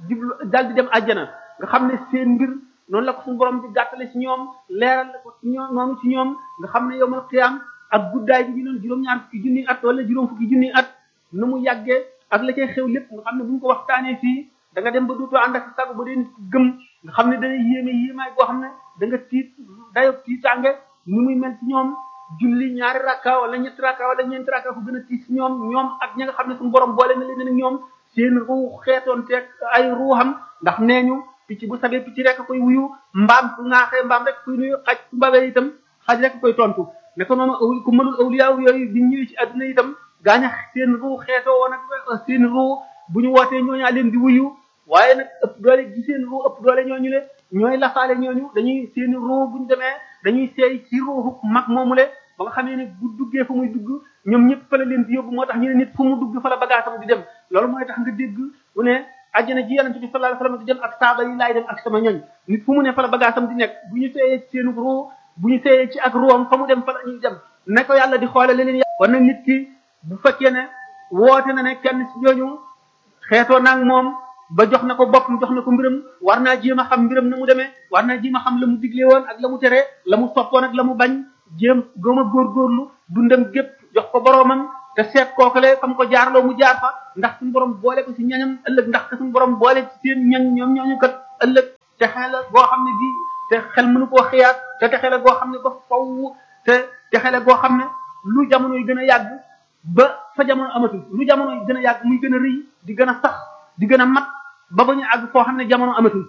jublu daal di dem àjjana nga xam ne seen mbir noonu la ko suñu borom di gàttale ci ñoom leeral la ko ci ñoom noonu ci ñoom nga xam ne yowmal qiyaam ak guddaay bi ñu doon juróom-ñaar fukki junniy at wala juróom fukki junniy at nu mu yàggee ak la cay xew lépp nga xam ne bu ñu ko waxtaanee fii da nga dem ba duutoo ànd ak sago ba dee nit gëm nga xam ne dana yéeme yéemaay boo xam ne da nga tiit dayo tiitaange ni muy mel ci ñoom julli ñaari rakka wala ñetti rakka wala ñeenti rakka fu gën a tiit ci ñoom ñoom ak ñi nga xam ne suñu borom boole na leen ñoom seen ruu xeetoon teeg ay ruuxam ndax nee ñu picc bu sabee picc rek koy wuyu mbaam su ŋaaxee mbaam rek koy nuyu xaj su babee itam xaj rek koy tontu ne ko noonu ku mënul awliyaaw yooyu di ñëwee ci àdduna itam gaaña seen ruu xeetoo woon ak seen ruu bu ñu wootee ñooñaa leen di wuyu waaye nag ëpp doole gi seen ruu ëpp doole ñooñu le ñooy lafaale ñooñu dañuy seen ruu bu ñu demee dañuy seey ci ruuxu mag moomu le ba nga xamee ne bu duggee fu muy dugg ñoom ñëpp fa la leen di yóbbu moo tax ñu ne nit fu mu dugg fa la bagaasam di dem loolu mooy tax nga dégg bu ne àjjana ji yonente bi sallallahu alayhi wasallam di dem ak saaba yi laay dem ak sama ñoñ nit fu mu ne fa la bagaasam di nekk bu ñu seeyee ci seen ruu bu ñu seeyee ci ak ruwam fa mu dem fa la ñuy dem ne ko yàlla di xoole leneen yàlla kon nag nit ki bu fekkee ne woote na ne kenn ci ñooñu xeetoo naag moom ba jox na ko boppam jox na ko mbiram war naa jéem a xam mbiram na mu demee war naa jéem a xam la mu digle woon ak la mu tere la mu soppoon ak la mu bañ jéem góom a góorgóorlu dundam gépp jox ko boroomam te seet kookale fam ko jaarloo mu jaar fa ndax suñu borom boole ko ci ñañam ëllëg ndax suñu borom boole ci seen ñañ ñoom ñooñu kat ëllëg te xel goo xam ne gi te xel mënu koo xiyaat te te xel goo xam ne ba faw te te xel goo xam ne lu jamono yi gën a yàgg ba fa jamono amatul lu jamono yi gën a yàgg muy gën a rëy di gën a sax di gën a mat ba ba ñu àgg foo xam ne jamono amatul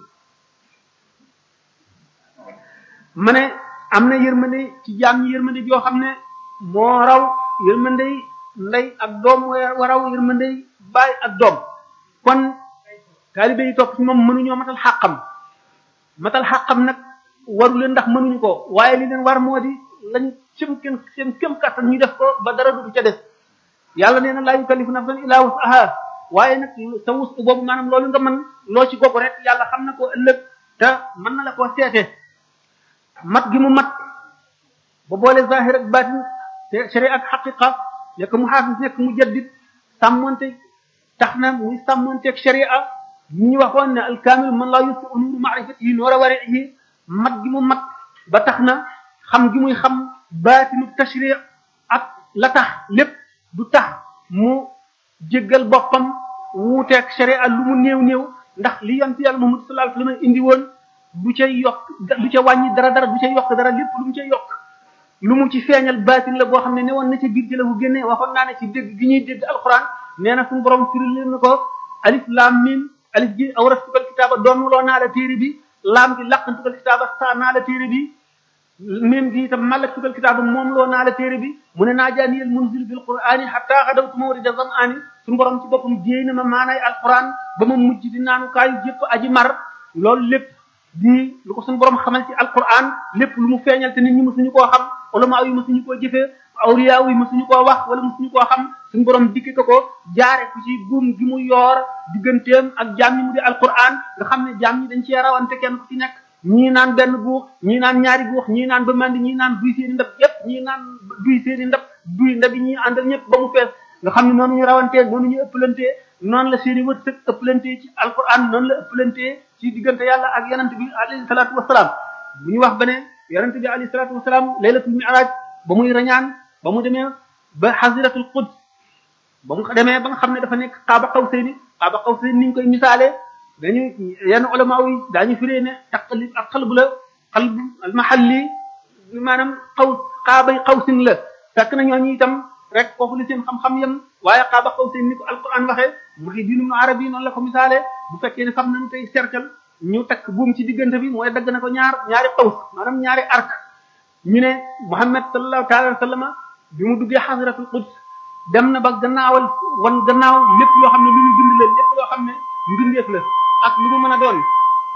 ma ne am na yërmande ci jaam ñi yërmande joo xam ne moo raw yërmande ndey ak doom moo raw yërmande baay ak doom kon taalibe yi topp ci moom mënuñoo matal xàqam matal xàqam nag waru leen ndax mënuñu ko waaye li leen war moo di lañ seen kenn seen kem kattan ñu def ko ba dara du ca des yàlla nee na laa yukallifu nafsan illaa wus'aha waaye nag sa wus boobu maanaam loolu nga mën loo ci gogu rek yàlla xam na ko ëllëg te mën na la koo seete mat gi mu mat ba boole zahir ak batin te sharia ak xaqiqa nekk mu xaafis nekk mu jaddid sàmmonte tax na muy sàmmonteeg sharia yi ñu waxoon ne alkaamil man laa yusi nuuru maarifatihi noora warihi mat gi mu mat ba tax na xam gi muy xam baatinu tashri ak la tax lépp du tax mu jéggal boppam wuuteeg sharia lu mu néew néew ndax li yonent yàlla Muhammad sallallahu alayhi wasallam indi woon du ca yokk du ca wàññi dara dara du ca yokk dara lépp lu mu ca yokk lu mu ci feeñal baatin la boo xam ne ne woon na ca biir ci la bu génnee waxoon naa ne ci dégg gi ñuy dégg alquran nee na suñu borom firi leen na ko alif lam mim alif ji awrastukal kitaaba doonuloo naa la téere bi laam gi laqantukal kitaaba saa naa la téere bi mim gi itam malaktukal kitaaba moom loo naa la téere bi mu ne naa jaaniyal munzil bil qur'ani hatta xadawtu mawrida zam'ani suñu borom ci boppam jéey na ma maanaay alquran ba ma mujj di naanu kaayu jëpp aji mar loolu lépp di lu ko suñu borom xamal ci alquran lépp lu mu feeñal te nit ñi mësuñu koo xam ulama yi mësuñu koo jëfee awliya yi mësuñu koo wax wala mësuñu koo xam suñu borom dikki ko ko jaare ku ci buum gi mu yoor digganteem ak jaam ñi mu di alquran nga xam ne jaam ñi dañ cee rawante kenn ku ci nekk ñii naan benn guux ñii naan ñaari guux ñii naan ba mandi ñii naan duy seeni ndab yépp ñii naan duy seeni ndab duy ndab yi ñii àndal ñëpp ba mu fees nga xam ne noonu ñu rawantee noonu ñu ëppalantee noonu la seeni wërsëg ëppalantee ci alquran noonu la ëppalantee ci diggante yàlla ak yonent bi alayhi salaatu wasalaam bu ñu wax ba ne yonent bi alayhi salaatu wasalaam laylatul mi'raj ba muy rañaan ba mu demee ba xasiratul quds ba mu demee ba nga xam ne dafa nekk xaaba xawsayni xaaba xawsayni ni ñu koy misaalee dañu yenn ulama yi daañu firee ne taqlib ak xalbu la xalbu al mahalli maanaam xaw xaabay xawsin la fekk na ñooñu itam rek foofu li seen xam-xam yam waaye xaaba xawsayni ni ko alquran waxee Muhyiddin Ibn Arabi noonu la ko misaalee bu fekkee ne xam nañu tey cercle ñu takk buum ci diggante bi mooy dagg na ko ñaar ñaari xaws maanaam ñaari arc ñu ne Muhammad sallallahu taala wa sallama bi mu duggee xasratul quds dem na ba gannaawal wan gannaaw lépp loo xam ne lu ñu bind la lépp loo xam ne mbindeef la ak lu mu mën a doon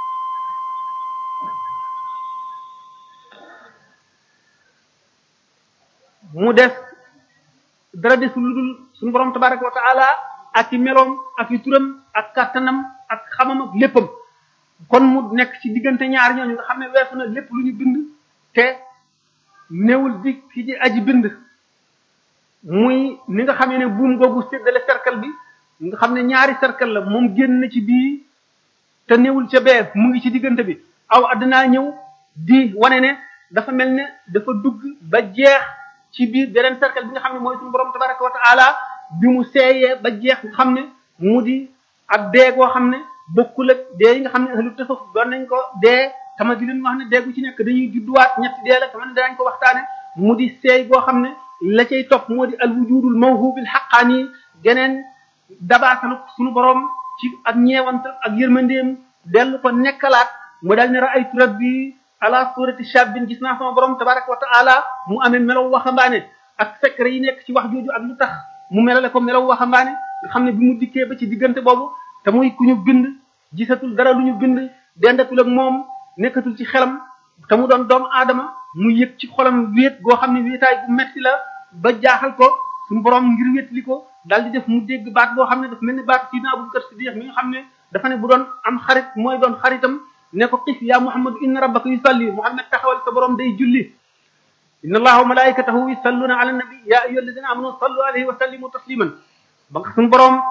mu def dara desul lu dul suñu borom tabaraka wa taala ak i meloom ak i turam ak kàttanam ak xamam ak léppam kon mu nekk ci diggante ñaar ñooñu nga xam ne weesu na lépp lu ñu bind te néewul di ki ci aji bind muy ni nga xamee ne buum googu séddale cercle bi nga xam ne ñaari cercle la moom génn na ci bii te néewul ca bee mu ngi ci diggante bi aw addinaa ñëw di wane ne dafa mel ne dafa dugg ba jeex ci biir beneen cercle bi nga xam ne mooy suñu borom tabaraka wa taala bi mu seeyee ba jeex nga xam ne mu di ak dee goo xam ne bokkul ak dee yi nga xam ne ahlu tasawuf doon nañ ko dee tama di leen wax ne dee gu ci nekk dañuy judduwaat ñetti dee la tama ne danañ ko waxtaane mu di seey goo xam ne la cay topp moo di al wujudul mawhubil xaqaani geneen dabaasalu suñu borom ci ak ñeewantal ak yërmandeem dellu ko nekkalaat mu daal ne raaytu rabbi ala surati shabbin gis naa sama borom tabaraka wa taala mu amee melaw waxambaane ak secret yi nekk ci wax jooju ak lu tax mu melale ko melaw waxambaane nga xam ne bi mu dikkee ba ci diggante boobu te muy ku ñu bind gisatul dara lu ñu bind dendatul ak moom nekkatul ci xelam te mu doon doomu aadama mu yëg ci xolam wéet goo xam ne wéetaay bu metti la ba jaaxal ko suñu borom ngir wétli ko daal di def mu dégg baat boo xam ne dafa mel ni baat Sidina Abubakar Siddiq mi nga xam ne dafa ne bu doon am xarit mooy doon xaritam ne ko xif yaa Muhammad inna rabbaka yusalli Muhammad taxawal sa borom day julli inna allaha wa malaikatahu yusalluna ala nabi ya ayyuha alladina amanu sallu alayhi wa sallimu tasliman ba nga suñu borom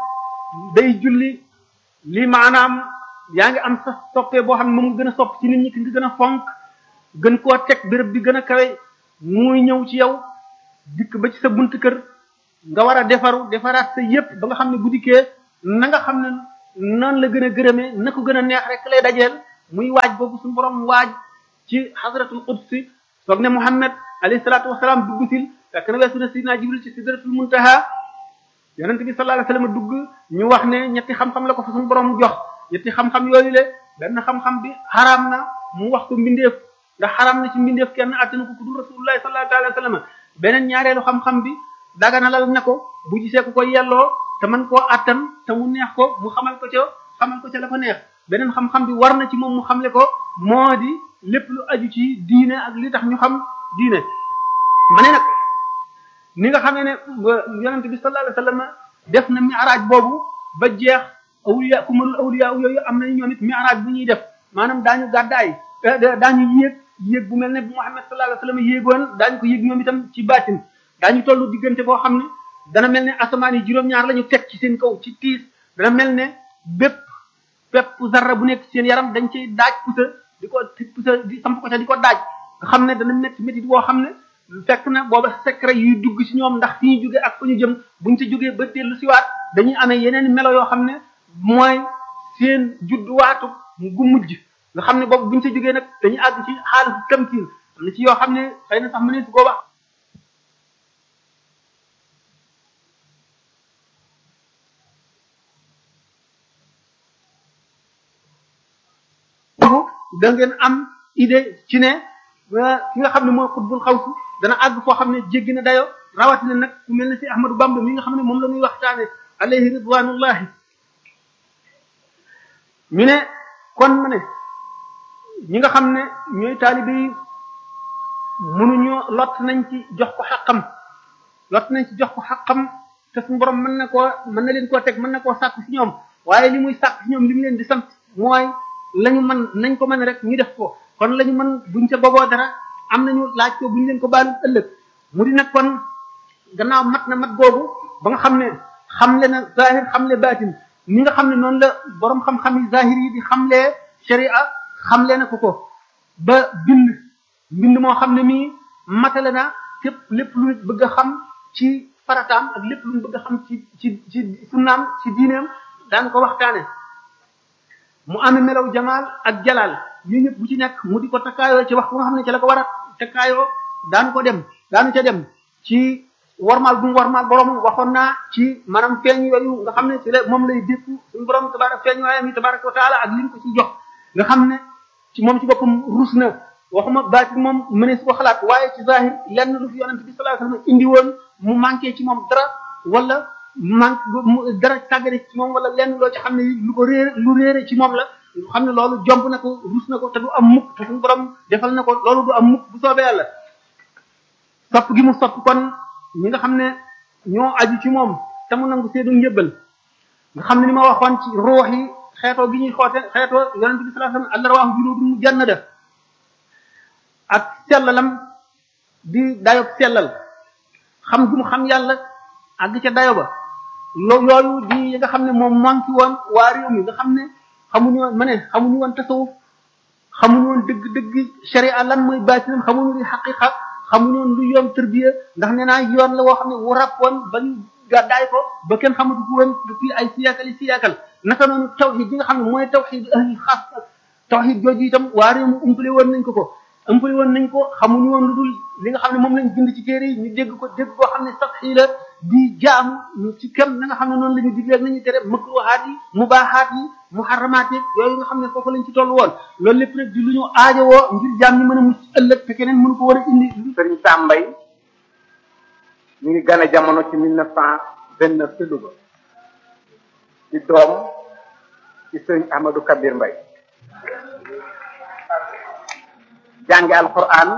day julli lii maanaam yaa ngi am sa soppee boo xam ne moom nga gën a sopp ci nit ñi ki nga gën a fonk gën koo teg béréb bi gën a kawe muy ñëw ci yow dikk ba ci sa bunt kër nga war a defaru defaraat sa yépp ba nga xam ne bu dikkee na nga xam ne noonu la gën a gërëmee na ko gën a neex rek lay dajeel muy waaj boobu suñu borom waaj ci xadratul qudsi soog ne Muhammad alayhi salaatu wasalaam dugg sil fekk na weesu na sidina Jibril ci sidratul muntaha yonent bi sallallahu alayhi wasallam dugg ñu wax ne ñetti xam-xam la ko fa suñu borom jox ñetti xam-xam yooyu le benn xam-xam bi xaraam na mu wax ko mbindeef ndax xaraam na ci mbindeef kenn attanu ko ku dul rasulullahi sallallahu alayhi wasallam beneen ñaareelu xam-xam bi daganalal ne ko bu gisee ku ko yelloo te man koo attan te mu neex ko mu xamal ko ca xamal ko ca la ko neex beneen xam-xam bi war na ci moom mu xamle ko moo di lépp lu aju ci diine ak li tax ñu xam diine ma ne nag ni nga xamee ne yonent bi sallallahu alayhi wasallam def na mi'raj boobu ba jeex awliya ku mënul awliya yooyu am nañu ñoom it mi'raj bu ñuy def maanaam daañu gàddaay daañu yéeg yéeg bu mel ne bu Muhammad sallallahu alayhi wasallam yéegoon daañu ko yéeg ñoom itam ci baatin daañu tollu diggante boo xam ne dana mel ne asamaan yi juróom-ñaar la ñu teg ci seen kaw ci tiis dana mel ne bépp bépp zarra bu nekk seen yaram dañ ciy daaj pusa di ko pusa di samp ko ca di ko daaj nga xam ne dana métti métti boo xam ne fekk na booba secret yuy dugg ci ñoom ndax fi ñu jógee ak fa ñu jëm buñ ci jógee ba dellu siwaat dañuy amee yeneen melo yoo xam ne mooy seen judduwaatu gu mujj nga xam ne boobu buñ ci jógee nag dañuy àgg ci xaalis tamkiin am na ci yoo xam ne xëy na sax mënees su ko wax da ngeen am idée ci ne ki nga xam ne mooy xutbul xawsu dana àgg foo xam ne jéggi na dayo rawatina nag ku mel ne si Ahmadou Bamba mi nga xam ne moom la muy waxtaane alayhi ridwanullahi ñu ne kon ma ne ñi nga xam ne ñooy taalibe yi mënuñoo lot nañ ci jox ko xaqam lot nañ ci jox ko xaqam te suñu borom mën na koo mën na leen koo teg mën na koo sàkk ci ñoom waaye li muy sàkk ci ñoom li mu leen di sant mooy lañu mën nañ ko mën rek ñu def ko kon lañu mën buñ ca boboo dara am nañu laaj ko buñ leen ko baalu ëllëg mu di nag kon gannaaw mat na mat googu ba nga xam ne xamle na zahir xamle baatin ni nga xam ne noonu la borom xam-xam yi zahir yi di xamlee sharia xamle na ko ko ba bind mbind moo xam ne mii matale na képp lépp lu nit bëgg a xam ci farataam ak lépp lu nit bëgg a xam ci ci ci sunnaam ci diineem daan ko waxtaane mu amee melaw jamaal ak jalaal yooyu ñëpp bu ci nekk mu di ko takkaayoo ci wax bu nga xam ne ci la ko war a takkaayoo daanu ko dem daanu ca dem ci warmaal bu mu warmaal borom waxoon naa ci maanaam feeñ yooyu nga xam ne ci la moom lay dékku suñu borom tabarak feeñ waayam yi tabaraka wa taala ak li ñu ko ci jox nga xam ne ci moom ci boppam rus na waxuma baati moom mënees ko xalaat waaye ci zahir lenn lu fi yonente bi sallallahu alayhi wasallam indi woon mu manqué ci moom dara wala manque dara tàggale ci moom wala lenn loo ci xam ne lu ko réere lu réere ci moom la xam ne loolu jomb na ko rus na ko te du am mukk te suñu borom defal na ko loolu du am mukk bu soobee yàlla sopp gi mu sopp kon ñi nga xam ne ñoo aju ci moom te mu nangu seedu njëbbal nga xam ne ni ma waxoon ci ruux yi xeetoo gi ñuy xoote xeetoo yonente bi sallallahu alayhi wasallam allah rawaahu junuudun mujannada ak sellalam di dayob sellal xam gu mu xam yàlla àgg ca dayo ba lo yooyu di yi nga xam ne moom manqué woon waa réew mi nga xam ne xamuñu woon ma ne xamuñu woon tasawuf xamuñu woon dëgg dëgg sharia lan mooy baatinam xamuñu li xaqiqa xamuñu woon lu yoon tërbiya ndax nee naa yoon la woo xam ne wu ràppoon ba ñu gàddaay ko ba kenn xamatu ko woon depuis ay siyaakal yi siyaakal naka noonu tawxid yi nga xam ne mooy tawxid ahli xaas tawxid jooju itam waa réew mu umpale woon nañ ko ko umpale woon nañ ko xamuñu woon lu dul li nga xam ne moom lañ bind ci téere yi ñu dégg ko dégg koo xam ne sax xii la di jaamu ci kem na nga xam ne noonu la ñu digle ak nañu tere makruhaat yi mubaahaat yi muharramaat yi yooyu nga xam ne foofu lañ ci toll woon loolu lépp nag di lu ñu aajowoo ngir jaam ñi mën a mucc ëllëg te keneen mënu ko war a indi sëriñ Sambay ñu ngi gane jamono ci mille neuf cent vingt neuf ci Louga ci doom ci sëriñ Ahmadou Kabir Mbay jànge alquran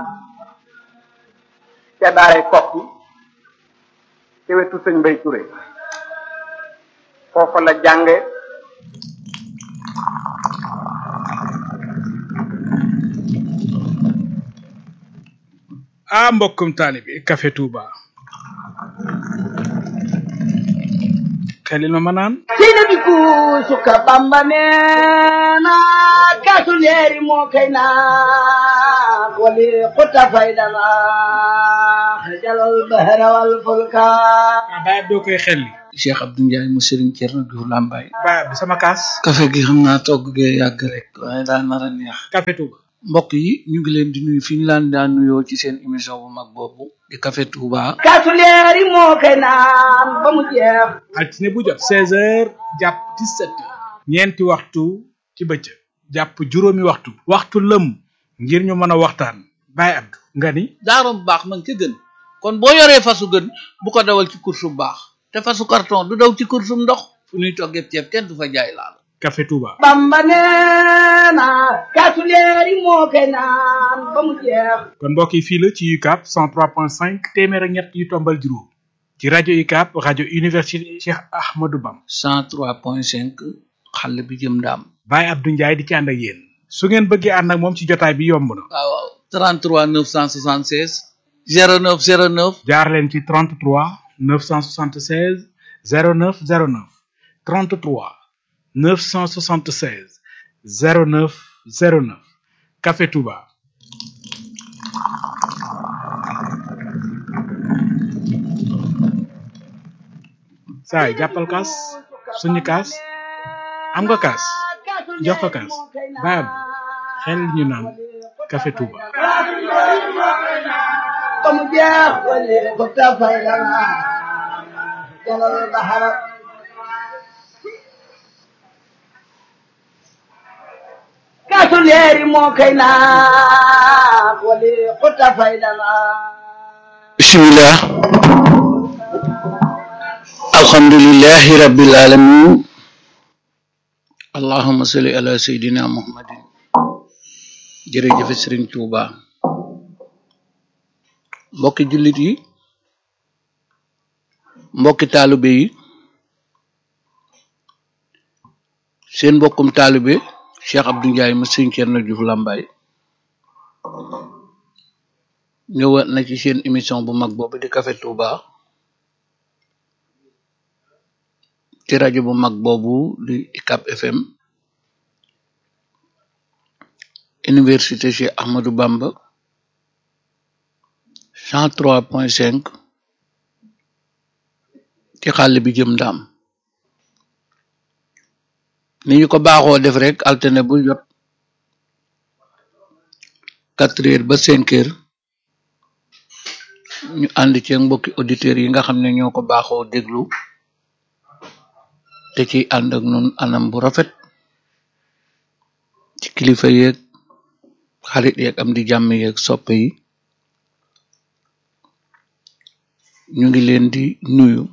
ca daaray kokki ci wetu sëñ Mbay Touré foofa la jànge ah mbokkum taalibi Café Touba xelil ma ma naan sina bi kuusuka bamba neena kaasu leeri moo kay naa wali xuta faydana xajalal bahra wal fulka ah baay doo koy xelli Cheikh Abdou Ndiaye mu Serigne Thierno Diouf Lambaye baay bi sama kaas café gi xam naa togg gee yàgg rek waaye daa nar a neex Café Touba mbokk yi ñu ngi leen di nuyu fi ñu laan daan nuyoo ci seen émission bu mag boobu di Café Touba kaasu leeri moo kay naan ba mu jeex altine bu jot seize heures jàpp dix-sept heures ñeenti waxtu ci bëccëg jàpp juróomi waxtu waxtu lëm ngir ñu mën a waxtaan baay Abdou nga ni daarom baax man ca gën kon boo yoree fasu gën bu ko dawal ci course bu baax te fasu carton du daw ci course bu ndox fu ñuy toggee ceeb kenn du fa jaay laal Café Touba bamba neena kaasu leeri moo kay naan ba mu jeex kon mbokk yi fii la ci UCAB 103.5 téeméer ak ñett yu tombal juróom ci rajo UCAB rajo université Cheikh Ahmadou Bam 103.5 xàll bi jëm ndaam Baye Abdou Ndiaye di ci ànd ak yéen su ngeen bëggee ànd ak moom ci jotaay bi yomb na waaw waaw 33 976 09 09 jaar leen ci 33 976 09 09 33 976 09 09 Café Touba saay jàppal kaas suñu kaas am nga kaas jox ko kaas baab xel ñu naan Café Touba ba mu jeex wali xuta faydana xajalal bahra kaasu leeri moo kay naan wali xuta faydana bismillah alhamdulillahi rabbil alamin allahumma salli ala sayidina muhammadin jërëjëf sëriñ Tuuba mbokki jullit yi mbokki taalibe yi seen mbokkum taalibe Cheikh Abdou Ndiaye mu sëriñ Thierno Diouf Lambaye ñëwaat na ci seen émission bu mag boobu di Café Touba ci rajo bu mag boobu di UCAB FM université Cheikh Ahmadou Bamba cent trois point cinq ci xàll bi jëm ndaam ni ñu ko baaxoo def rek alterné bu jot quatre heures ba cinq heures ñu ànd ci mbokki auditeurs yi nga xam ne ñoo ko baaxoo déglu te ci ànd ak nun anam bu rafet ci kilifa yeeg xarit yeeg am di jàmm yeeg soppe yi ñu ngi leen di nuyu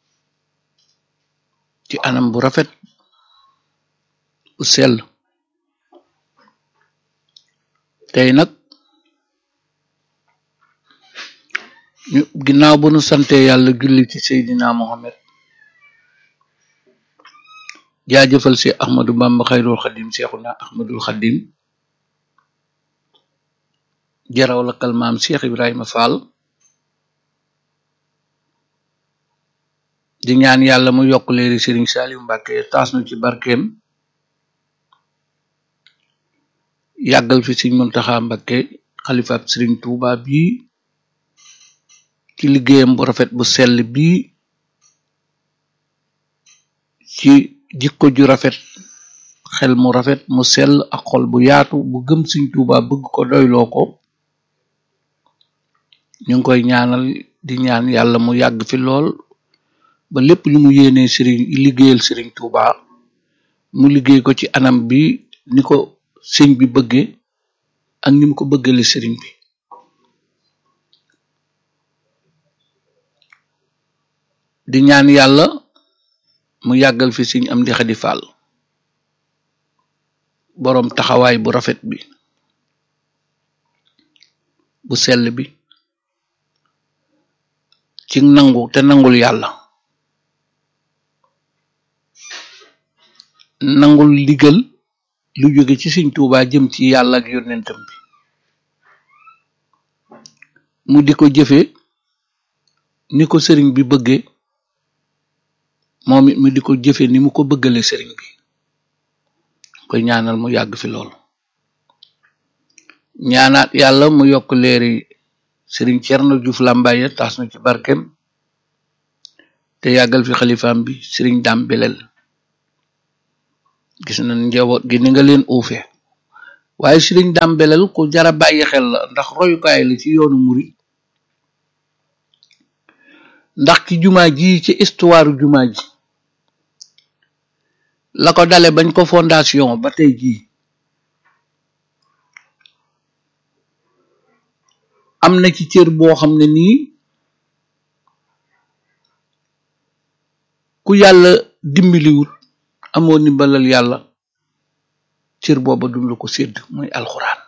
ci anam bu rafet bu sell tey nag ñu ginnaaw bu nu sante yàlla julli ci Seydina Mohamed jaajëfal si Ahmadou Bamba xayrul xadim Seexuna Ahmadul xadim jaraw la kalmaam Cheikh Ibrahima Fall di ñaan yàlla mu yokk leeri Serigne Saliou Mbacke taas nu ci barkeem yàggal fi sëñ Muntaxa Mbakke xalifaab sëriñ Tuuba bii ci liggéeyam bu rafet bu sell bii ci jikko ju rafet xel mu rafet mu sell ak xol bu yaatu bu gëm sëñ Tuuba bëgg ko doyloo ko ñu ngi koy ñaanal di ñaan yàlla mu yàgg fi lool ba lépp lu mu yéenee sëriñ liggéeyal sëriñ Tuuba mu liggéey ko ci anam bi ni ko sëñ bi bëgge ak ni mu ko bëggale sëriñ bi di ñaan yàlla mu yàggal fi sëñ am di xadi fàll boroom taxawaay bu rafet bi bu sell bi ci nangu te nangul yàlla nangul ndigal lu jóge ci sëñ Tuubaa jëm ci yàlla ak yonentam bi mu di ko jëfe ni ko sëriñ bi bëgge moom it mu di ko jëfe ni mu ko bëggale sëriñ bi koy ñaanal mu yàgg fi lool ñaanaat yàlla mu yokk leeri sëriñ Cerno Juuf Làmbaye taas na ci barkem te yàggal fi xalifaam bi sëriñ Dam Belel gis na njaboot gi ni nga leen uufe waaye sëriñ Dam Belel ku jara bàyyi xel la ndax royukaay la ci yoonu murit ndax ci jumaa ji ci histoire jumaa ji la ko dale bañ ko fondation ba tey jii am na ci cër boo xam ne nii ku yàlla dimbaliwut amoo ndimbalal yàlla cër booba dum la ko sédd muy alxuraan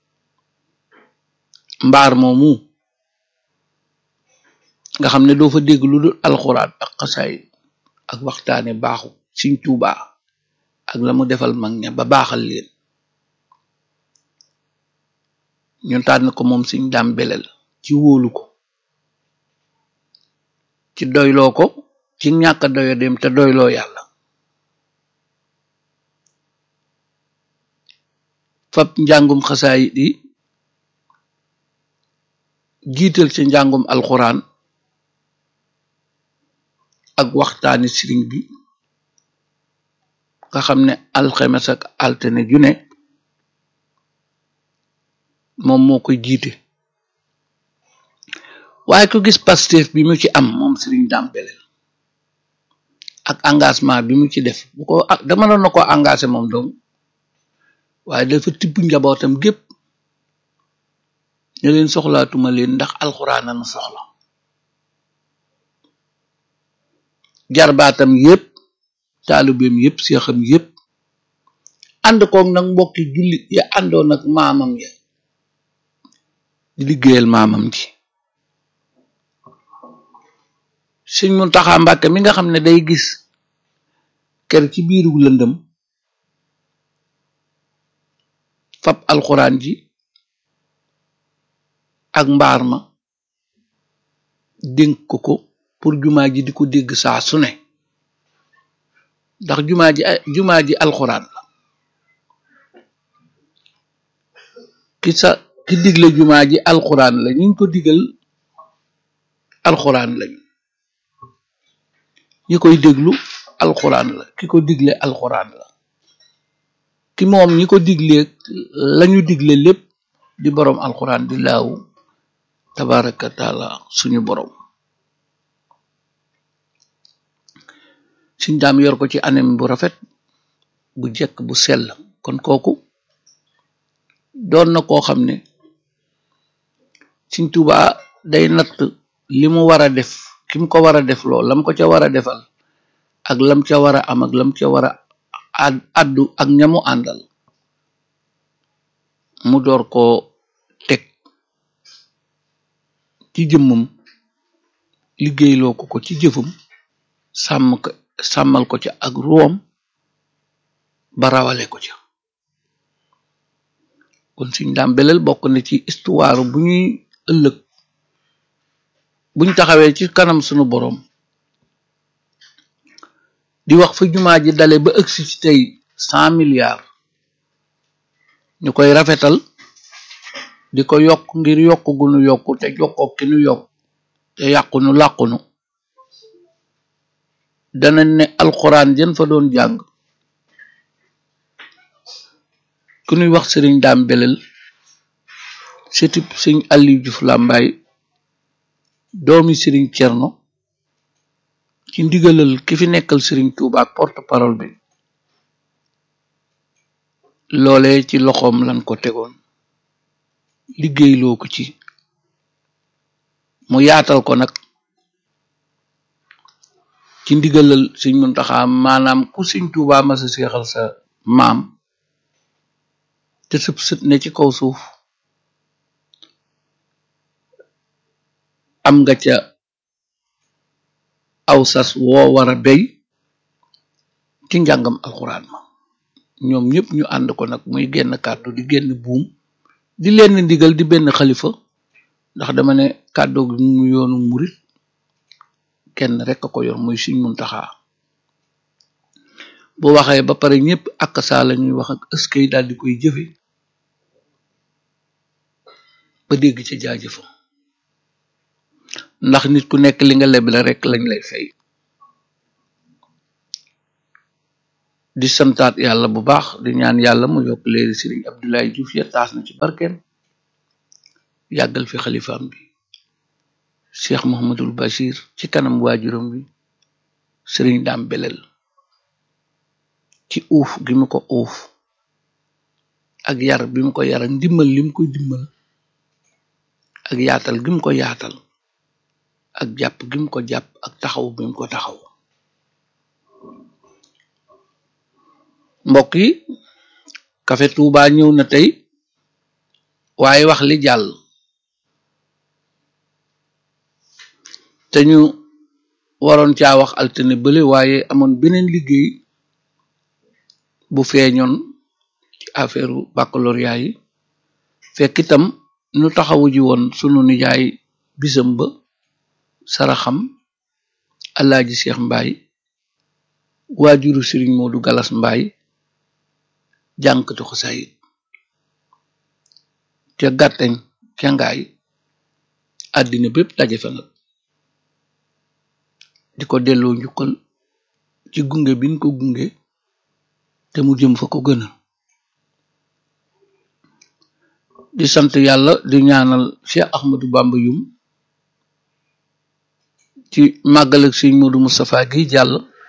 mbaar moomu nga xam ne doo fa dégg lu dul alxuraan ak xasaay ak waxtaane baaxu Sëñ Tuubaa ak la mu defal mag ña ba baaxal leen ñu tànn ko moom Sëñ Daam Belel ci wóolu ko ci doyloo ko ci ñàkk a doyo dem te doyloo yàlla fab njàngum xasaayit yi jiital ci njàngum alxuraan ak waxtaani sëriñ bi nga xam ne alxemes ak altine ju ne moom moo koy jiite waaye ku gis Pastef bi mu ci am moom sëriñ Dame Belel ak engagement bi mu ci def bu ko dama doon na ko engagé moom donc waaye dafa tibb njabootam gépp ñu leen soxlaatuma leen ndax alxuraan na soxla jarbaatam yépp taalibeem yépp seexam yépp ànd koog nag mbokki jullit ya àndoon ak maamam ya di liggéeyal maamam ji Sëñ Muntaxa Mbàkke mi nga xam ne day gis kër ci biiru lëndëm fab alxuraan ji ak mbaar ma dénk ko ko pour jumaa ji di ko dégg saa su ne ndax jumaa ji jumaa ji alxuraan la ki sa ki digle jumaa ji alxuraan la ñu ko digal alxuraan lañu ñi koy déglu alxuraan la ki ko digle alxuraan la ki moom ñi ko digle lañu digle lépp di boroom alxuraan di laawu tabaraka taala suñu boroom suñ daam yor ko ci anam bu rafet bu jekk bu sell kon kooku doon na koo xam ne Sëñ Tuubaa day natt li mu war a def ki mu ko war a def lool lam ko ca war a defal ak lam ca war a am ak lam ca war a addu ak ñamu àndal mu door koo teg ci jëmmam liggéeyloo ko ko ci jëfam sàmm ko sàmmal ko ca ak ruwam ba rawale ko ca kon Sëñ Daam Belel bokk na ci histoire bu ñuy ëllëg buñ taxawee ci kanam sunu boroom di wax fa jumaa ji dale ba ëgsi ci tey cent milliards ñu koy rafetal di ko yokk ngir yokk gu nu yokk te jokkoo ki nu yokk te yàqunu làqunu danañ ne alxuraan jën fa doon jàng ku ñuy wax sëriñ daam belel sëtib sëñ Aliou Diouf Lambaye doomi sëriñ Cerno ci ndigalal ki fi nekkal sëriñ Tuuba ak porte parole bi loole ci loxoom lan ko tegoon liggéeyloo ko ci mu yaatal ko nag ci ndigalal sëñ Muntaxa maanaam ku sëñ Tuuba masa seexal sa maam te sëb sët ne ci kaw suuf am nga ca aw sas woo war a bey ci njàngam alxuraan ma ñoom ñëpp ñu ànd ko nag muy genn kàddu di genn buum di leen ndigal di benn xalifa ndax dama ne kàddu gi mu yoonu murit kenn rek a ko yor muy Sëñ Muntaxa bu waxee ba pare ñëpp ak saa la ñuy wax ak ëskay daal di koy jëfe ba dégg ca jaajëfa ndax nit ku nekk li nga leble rek lañ lay fay di santaat yàlla bu baax di ñaan yàlla mu yokk leeri sëriñ Abdoulaye Diouf ya taas na ci barkeem yàggal fi xalifaam bi Cheikh Mohamadul Bachir ci kanam waajuram bi sëriñ daam belel ci uuf gi mu ko uuf ak yar bi mu ko yar ak ndimbal li mu koy dimbal ak yaatal gi mu ko yaatal ak jàpp gi mu ko jàpp ak taxaw bi mu ko taxaw mbokk yi Café Touba ñëw na tey waaye wax li jàll te ñu waroon caa wax altine bële waaye amoon beneen liggéey bu feeñoon ci affaire baccalauréat yi fekk itam ñu taxawu ji woon sunu nijaay bisam ba saraxam alaaji Cheikh Mbaye waajuru Sëriñ Moodu Galas Mbaye jànkatu xasaayit ca gàtteñ ca ngaay àddina bépp daje fa nag di ko delloo njukkal ci gunge biñ ko gunge te mu jëm fa ko gëna di sant yàlla di ñaanal Cheikh Ahmadou Bamba yum ci màggal ak Sëriñ Moodu Moustapha gi jàll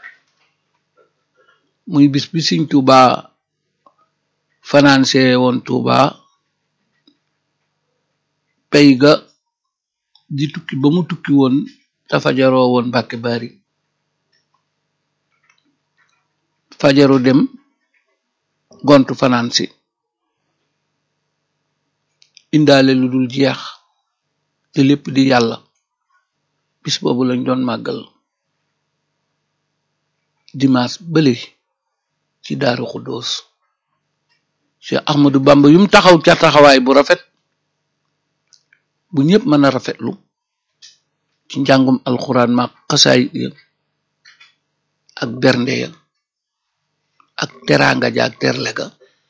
muy bis bi Sëriñ Tuuba fanaanse woon Tuuba pay ga di tukki ba mu tukki woon te fajaroo woon Mbàkke Bari fajaru dem gontu fanaan si indaale lu dul jeex te lépp di yàlla bis boobu lañ doon màggal dimanche bële ci Daaru Xuddoos Cheikh Ahmadou Bamba yum taxaw ca taxawaay bu rafet bu ñëpp mën a rafetlu ci njàngum alxuraan ma xasaay ya ak bernde ya ak teraanga ja ak terle ga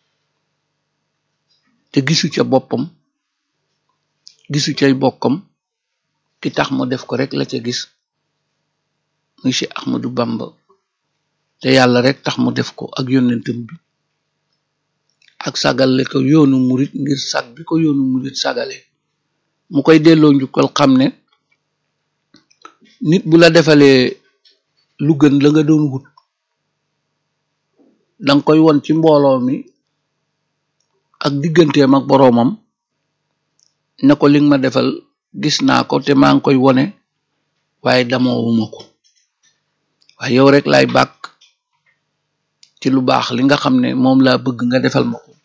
te gisu ca boppam gisu cay bokkam ki tax mu def ko rek la ca gis muy Cheikh Ahmadou Bamba te yàlla rek tax mu def ko ak yonentam bi ak sagale ko yoonu murit ngir sag bi ko yoonu murit sagale mu koy delloo njukkal xam ne nit bu la defalee lu gën la nga doon wut danga koy won ci mbooloo mi ak digganteem ak boroomam ne ko li nga ma defal gis naa ko te maa ngi koy wone waaye damoowuma ko waaye yow rek laay bàkk ci lu baax li nga xam ne moom laa bëgg nga defal ma ko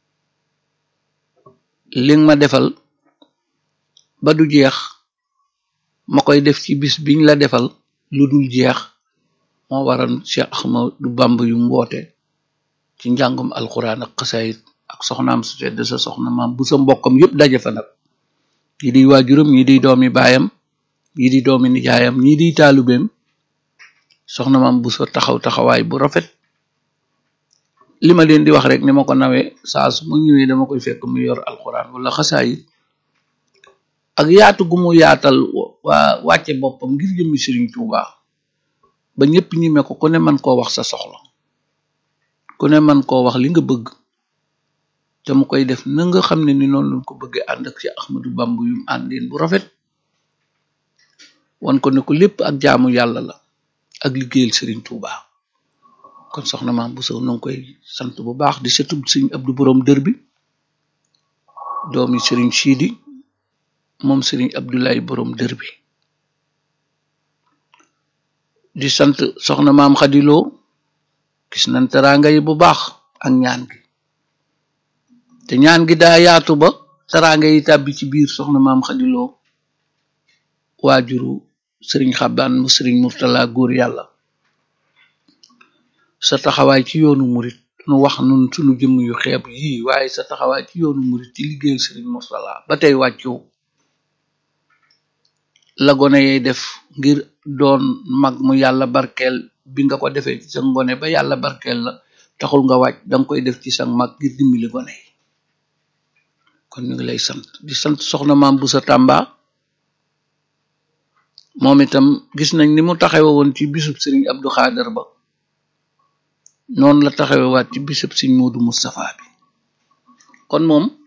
li nga ma defal ba du jeex ma koy def ci bis biñ la defal lu dul jeex moo waral Cheikh Ahmadou Bamba yu mboote ci njàngum alxuraan ak xasaayit ak soxnaam su tedd sa soxna maam bu sa mbokkam yépp daje fa nag ñi di waajuram ñi di doomi baayam ñi di doomi nijaayam ñi di taalubeem soxna maam bu sa taxaw taxawaay bu rafet li ma leen di wax rek ni ma ko nawee saa su ma ñëwee dama koy fekk mu yor alxuraan wala xasaayit ak yaatu gu mu yaatal waa wàcce boppam ngir jëmmi Sëriñ Tuuba ba ñëpp ñime ko ku ne man koo wax sa soxla ku ne man koo wax li nga bëgg te mu koy def na nga xam ne ni noonu lañ ko bëggee ànd ak ci Ahmadu Bamba yum àndeen bu rafet wan ko ne ko lépp ak jaamu yàlla la ak liggéeyal Sëriñ Tuuba kon soxna maam bu sow ngi koy sant bu baax di setub Sëriñ Abdu borom dër bi doomi Sëriñ Siidi moom Sëriñ Abdoulaye borom dër bi di sant soxna maam xadiloo gis nañ teraanga yi bu baax ak ñaan gi te ñaan gi daa yaatu ba teraanga yi tàbbi ci biir soxna maam xadiloo waajuru sëriñ xabbaan mu sëriñ murtala góor yàlla sa taxawaay ci yoonu murit nu wax nun sunu jëmm yu xeeb yii waaye sa taxawaay ci yoonu murit ci liggéeyal sëriñ murtala ba tey wàccoo la gone yay def ngir doon mag mu yàlla barkeel bi nga ko defee ci sa ngone ba yàlla barkeel la taxul nga wàcc danga koy def ci sa mag ngir dimbali gone yi kon ñu ngi lay sant di sant soxna maam bu sa tàmba moom itam gis nañ ni mu taxawe woon ci bisub sëriñ Abdou Xaadar ba noonu la taxawe waat ci bisub sëriñ Moodu Moustapha bi kon moom